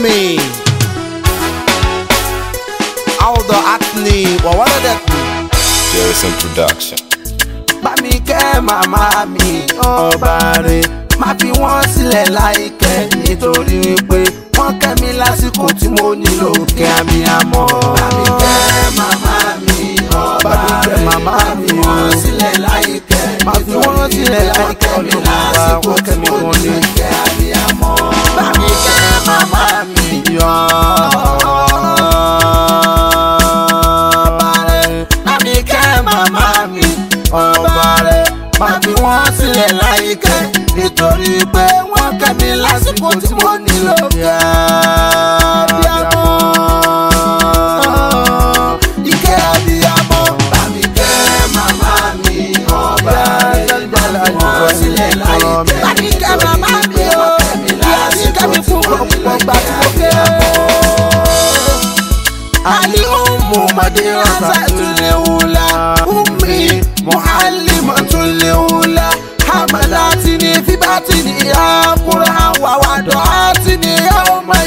أمي Aldo Acne وولدتني Jerison Production. bá mi kẹ́ màmá mi ọba rẹ̀ má fi wọ́n sílẹ̀ láìkẹ́ nítorí wípé wọ́n kẹ́ mi lásìkò tí mo nílò kẹ́ abiyamọ. bá mi kẹ́ màmá mi ọba rẹ̀ má fi wọ́n sílẹ̀ láìkẹ́ má fi wọ́n sílẹ̀ láìkẹ́ ọdún bàbá wọ́n kẹ́ mi wọ́n ní kẹ́ abiyamọ. bá mi kẹ́ màmá mi ọba rẹ̀ bá mi kẹ́ màmá mi ọba rẹ̀ má fi wọ́n sílẹ̀ láyìíkẹ́ nítorí pé wọ́n kẹ́ mi lásìkò tí mo nílò abiyamọ. Ìkẹ́ abiyamọ bá mi kẹ́ màmá mi ọba rẹ̀ má fi wọ́n sílẹ̀ láyìíkẹ́. Bá mi kẹ́ màmá mi o, ìyá mi kẹ́ mi fún ọ̀pọ̀ gbà tí mo kẹ́ Ali umu madrasatul ula ummi muallimatul ula hamalatini fi batini ya Qur'an wa wada'atini yawma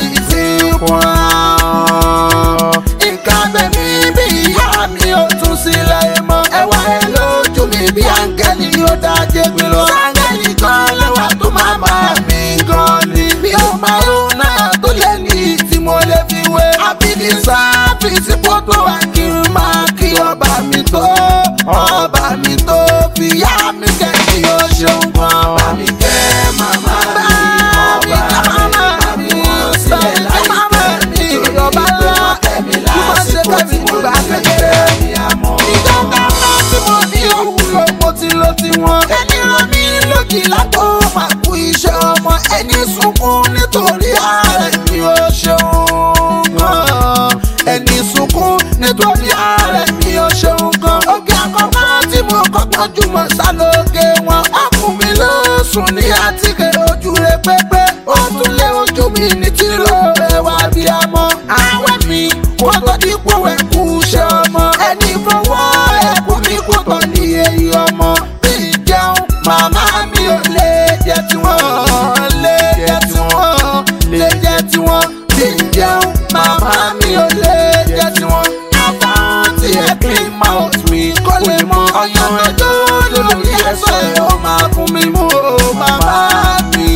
izikwa nǹkan bẹ̀mí bí ìyá mi ò tún sílẹ̀ mọ́ ẹwà ẹ lójú mi bí áńgẹ́lì yóò dájẹ́ mi lọ áńgẹ́lì kan lẹ́wà tó máa máa mi gan ni mi ò máa ro náà tó lé ní tí mo lè fi wé àbídí sáfìsì fọ́tò wa kí n máa kí ọba mi tó ọba mi tó fi yá mi kẹ́ kí o ṣeun gan bá mi kẹ́ màmá mi ọba mi wọ́n sílẹ̀ láyé mi ọba ńlá tí mo ṣe kẹ́mi nígbà kékeré ìjọba ńlá tí mo ní òwúrọ̀ mo ti lo tiwọn ẹni rán mi lójì látọ̀ máa kú iṣẹ́ ọmọ ẹni sunkún nítorí ààrẹ mi ò ṣeun gan ẹni sunkún nítorí ààrẹ mi ò ṣeun gan oge àkọ́kọ́ tí mo kọ́kọ́ jùmọ̀ sálóge wọn ọkùnrin ló sùn ní àtìkè ojú rẹ pépé ó tún lé ojú mi ní tìrò ẹwà bí a mọ àwẹ̀ mi kó tó dípò ẹ̀kú ṣe ọmọ ẹni fọwọ́ ẹ̀kú mi kó tó ní èyí ọmọ bí ìjẹun màmá mi ò lè jẹ tiwọn lè jẹ tiwọn lè jẹ tiwọn bí ìjẹun màmá mi ò lè jẹ tiwọn àbáwọn tí ẹ clean mouth mi kó lè mọ ọyàn ẹjọ́ lórí ẹsẹ̀ ó máa fún mi mú o màmá mi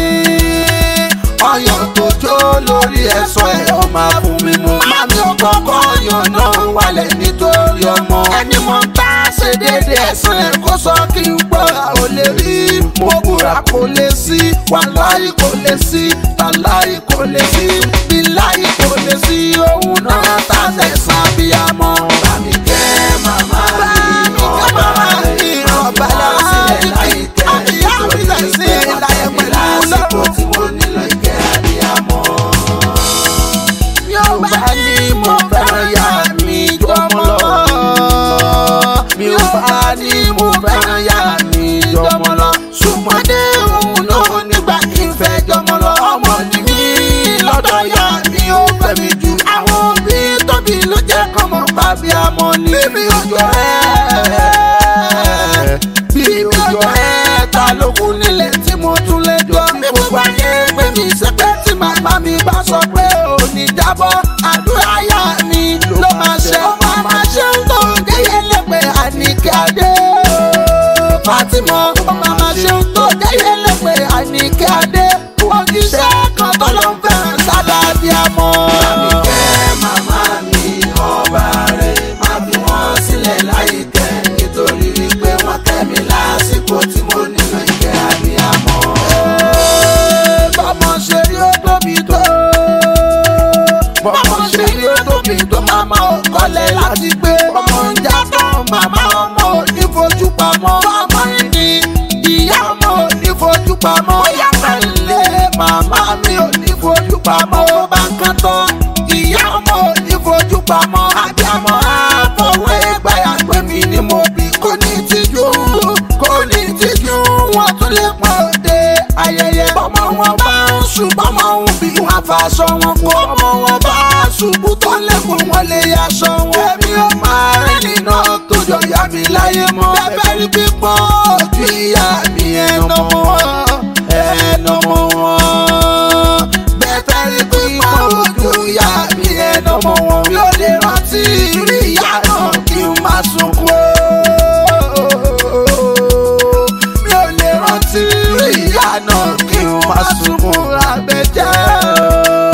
ọyàn tó jó lórí ẹ̀sọ́ ẹ̀ ó máa fún mi mú. Mami ò kọ́kọ́ ọyàn náà wálẹ̀ nítorí ọmọ. Ẹni mo ń bá ṣe déédéé ẹ̀sán ẹ̀ kó sọ kí n gbọ́ ò lè rí. Mo búra kò lè sí, wàláyé kò lè sí, tàláyé kò lè sí, bíláyé kò lè sí. Òun náà ta sẹ̀sán bí a mọ̀. Bàmí kẹ́ màmá mi, ọba mi, ọba láti láìpẹ́. Àbíyá mi tẹ̀sí ìlàyé pẹ̀lú lọ́rùn tí mo nílò ìkẹ́ àbíyámọ́. Mi ò bá ní mo fẹ́ràn ya mi jọmọ lọ. Mi ò bá ní mo fẹ́ràn ya mi jọmọ lọ. Ṣùgbọ́n dé òun náà nígbà kí n fẹ́ jọmọ lọ. Ọmọ ni mí lọ́dọ̀ ya mi ò fẹ́ mi jù. Àwọn òbí tóbi ló jẹ́ kọ́mọ bàbí àmọ́ ni. Bíbí òjò ẹ̀ bíbí òjò ẹ̀ ta ló kù nílé tí mo tún lè jọ. Mi gbogbo ayé pé mi sẹ́pẹ́ tí màmá mi bá sọ pé ò ní jábọ́. Àdúrà yá mi ló máa ṣe. Ọmọ máa ṣe ń tó déyé lẹ́pẹ́ àníkẹ́ adé. Fátímọ̀ ọmọ máa ṣe ń tó déyé lẹ́pẹ́ àníkẹ́ adé. Òjíṣẹ́ kan tó ló ń fẹ́ràn sádà bí a mọ̀. Màmí kẹ́ màmá mi ọba rẹ̀ máa fi wọ́n sílẹ̀ láyìíkẹ́ nítorí wípé wọ́n kẹ́ mi lásìkò tí mo nílò ìkẹ́ àbíyamọ. bọ́mọ ṣe rí ó tóbi tó. bọ́mọ ṣe rí ó tóbi tó màmá ò kọ́lẹ̀ láti gbé. bọ́mọ ń já tán màmá ọmọ ò ní fojú pamọ́. bọ́mọ ní ìyá ọmọ ò ní fojú pamọ́. bóyá pẹ̀lẹ́ màmá mi ò ní fojú pamọ́. ó bá ń kán tán ìyá ọmọ ò ní fojú pamọ́. àbíamọ àfọwọ́ ẹgbàá pé mi ni mo bí kò ní tìjú kò ní tìjú wọn tún lè pọ̀ dé ayẹyẹ. bọ́mọ wọn bá ń ṣùgbọ́n mọ ohun bí wọn fàṣọ wọn kó ọmọ wọn bá ṣubú tó lẹ́kùn wọn lè yaṣọ wọn. èmi ò máa rìn nínú tó jọ yá mi láyé mọ́. bẹ́ẹ̀ rí pípọ́n ojú ìyá mi ẹnu mọ́ wọn ẹnu mọ́ wọn. bẹ́ẹ̀ rí pípọ́n rántí rí ìyá náà kí n má sunkún abẹ́jẹ́.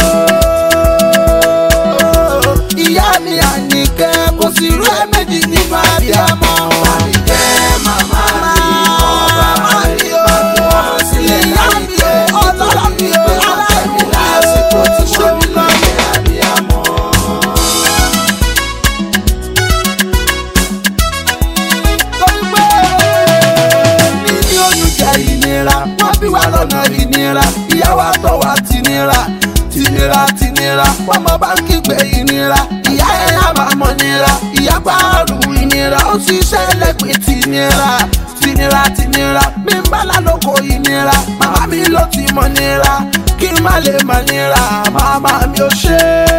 ìyá mi àníkẹ́ kò sí irú ẹ̀ méjì nínú abiyamọ. àníkẹ́ màmá mi ọba mi ò sílẹ̀ láyé pé ọlọ́run mi ò ọ̀tẹ̀ mi lásìkò tí wọ́n mi lọ́lẹ̀ abiyamọ. torí pé níní oyún jẹ́ ìnira wọ́n bí wa lọ́nà ìnira ìyá wa tọ́ wa tìnira tìnira tìnira wọ́n mọ bá ń kígbe ìnira ìyá ẹ̀ á máa mọ̀ nira ìyá gbàrú ìnira ó sì ṣẹlẹ̀ pé tìnira tìnira tìnira mi ń bá lálòkò ìnira màmá mi ló ti mọ̀ nira kí n má lè mọ̀ nira màmá mi ò ṣe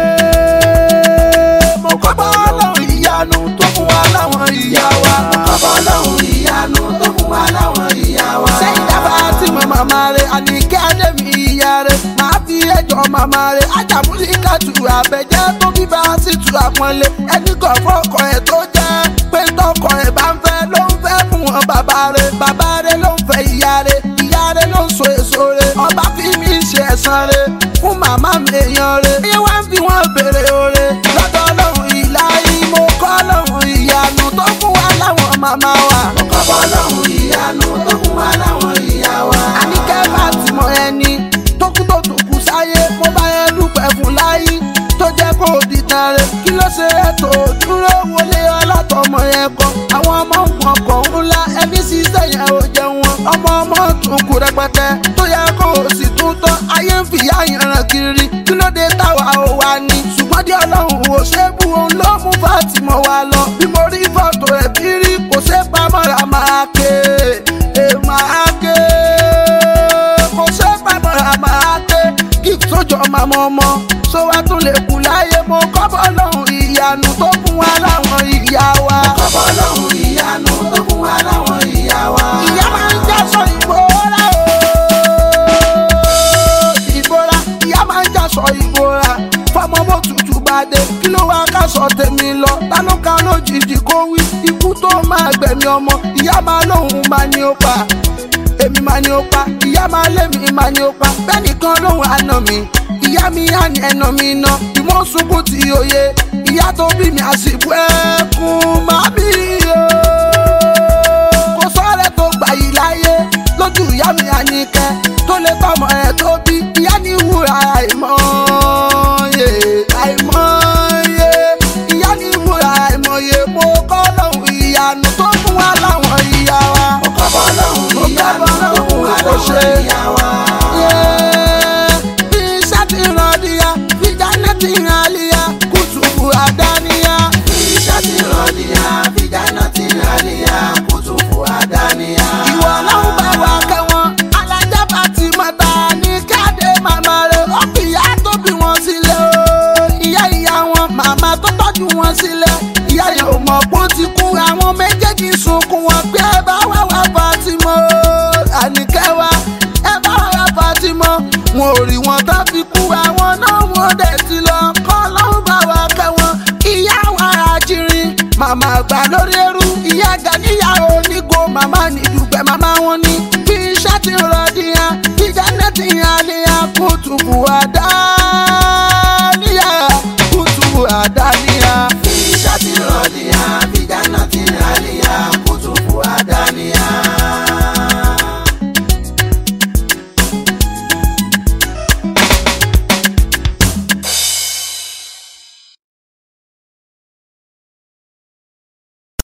é mo kọ́ bọ́ lọ́hùn ìyanu tó fún wa láwọn ìyá wa. mo kọ́ bọ́ lọ́hùn ìyanu tó fún wa láwọn ìyá wa. sẹ́yìn dábàá tí mo màmá rẹ̀ àníkẹ́ àdèmí ìyá rẹ̀ máa fi ẹjọ́ màmá rẹ̀ ajámúlíkà tù àbẹ̀jẹ́ tó bí bá sì tù àpọ́nlé ẹni kan fọ́kọ ẹ̀ tó jẹ́ pé tọkọ ẹ̀ bá ń fẹ́ ló ń fẹ́ fún wọn bàbá rẹ̀ bàbá rẹ̀ ló ń fẹ́ ìyá rẹ̀ ìyá rẹ̀ ló ń so èso rẹ̀ ọba fi mí ṣe ẹ̀san rẹ̀ fún màmá mi èèyàn rẹ̀ iye wá ń fi wọ́n béèrè oore lọ́dọ̀ ọlọ́run ìlàyé mo kọ́ lọ́run ìyanu tó fún wa láwọn màmá wa. mo kọ́ bọ́ lọ́run ìyanu tó fún wa láwọn ìyá wa. àníkẹ́ bá ti mọ ẹni tó kú tó tún kú sáyé mo bá yẹn dúpẹ́ fún láyé tó jẹ́ kó di tán rẹ̀ kí ló ṣe é tó dúró wọlé ọlátọmọ yẹn kọ àwọn ọmọ nǹkan kọ̀ ńlá ẹbí ṣiṣẹ́ yẹn ò jẹun wọn ọmọ ọmọ tún kú rẹpẹtẹ tó yẹ kó o sì tún tọ́ ayé ń fìyà yẹn ràn kiri kí ló dé táwa ò wá ní ṣùgbọ́n díẹ̀ ọlọ́run ò ṣe é bu òun ló mú Fátímọ̀ wá lọ bí mo rí fọ́tò ẹ̀ bí rí kò ṣe é pamọ́ra máa ké e máa ké kò ṣe é pamọ́ra máa ké kí sójọ́ màmá ọmọ sọ wá tún lè kú láyé mo kọ́ bọ́ lọ́hùn ìyanu tó fún wa láwọn ìyá wa. mo kọ́ bọ́ lọ́hùn ìyanu tó fún wa láwọn ìyá wa. ìyá máa ń jásọ ìgbóra o ìbora ìyá máa ń jásọ ìbora fọmọ bó tutù bá dé kí ló wá kásọ tèmi lọ tánú ká lójijì kó wí ikú tó máa gbẹ̀mí ọmọ ìyá máa lóhùn máa ní ó pa èmi máa ní ó pa ìyá máa lémi máa ní ó pa bẹ́ẹ̀ nìkan lóhùn àná mi ìyá mi á ní ẹnà mi ná ìwọ́n sunkún tí òye ìyá tó bí mi àsìkò ẹkún má bí o kò sọ́ọ̀rẹ́ tó gbà yìí láyé lójú ìyá mi àníkẹ́ tó lè tọmọ ẹ̀ tó bí ìyá ní wúrà àìmọye àìmọye ìyá ní wúrà àìmọye mo kọ́ lọ́hùn ìyanu tó fún wa láwọn ìyá wa. mo kọ́ bọ́ lọ́hùn ìyanu tó fún wa láwọn ìyá wa. bí iṣẹ́ ti ràn díya bí jáde ti ràn líya kùtùkù àdáníyá. bí iṣẹ́ ti ràn díya bí jáde ti ràn líya kùtùkù àdáníyá. ìwọ ọlọ́run bá wa kẹ́wọ́n alájà bá ti mọ̀ta ní káde màmá rẹ̀ ó fi ìyá tó bí wọn sílẹ̀ o. ìyá ìyá wọn màmá tó tọ́jú wọn sílẹ̀ ìyá yẹn ò mọ̀ pé ó ti kú àwọn méjèèjì sunkún wọn pé ẹ bá wà wá Fatima àníkẹ́ wa ẹ bá wà wá Fatima wọn ò rí wọn tó fi kú àwọn náà wọn dẹ̀ ti lọ kọ́ lọ́hùn bá wa kẹ́wọn ìyá wa àjírín màmá àgbà lórí ẹrú ìyá gàníyà onígo màmá nìdùgbẹ́ màmá wọn ní bí iṣẹ́ ti rọ̀ díyan ìjà náà ti yàn á lè yàn kó tùbù àdá.